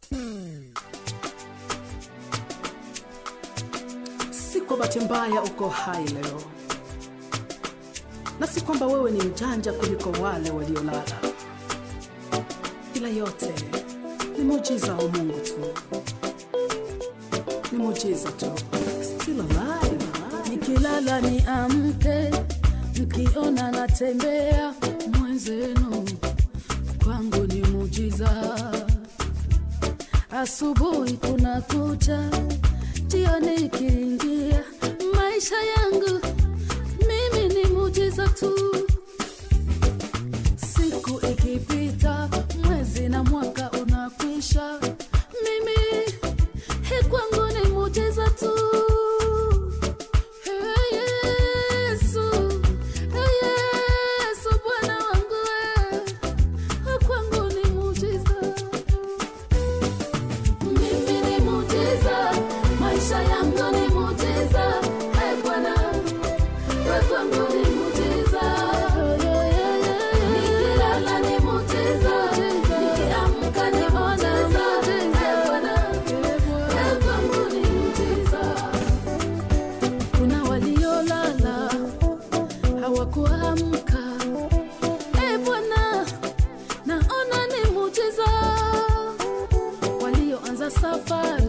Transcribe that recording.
Si kwa bahati mbaya uko hai leo, na si kwamba wewe ni mjanja kuliko wale waliolala, ila yote ni muujiza wa Mungu tu, ni muujiza tu. Still alive, alive. nikilala ni amke, mkiona natembea mwenzenu, kwangu ni mujiza. Asubuhi kuna kucha, jioni ikiingia, maisha yangu mimi ni mujiza tu. Siku ikipita, mwezi na mwaka unakwisha, mimi hii kwangu ni mujiza tu. Hey, Yesu, hey, Yesu, Bwana wangu wewe, kwangu ni mujiza. Mimi ni mujiza, maisha yangu ni mujiza. Hey, Bwana, wewe kwangu ni mujiza. Nikilala ni mujiza, nikiamka ni mujiza. Hey, Bwana, wewe kwangu ni mujiza. Kuna waliolala hawakuamka. E Bwana, naona ni mujiza. Walioanza safari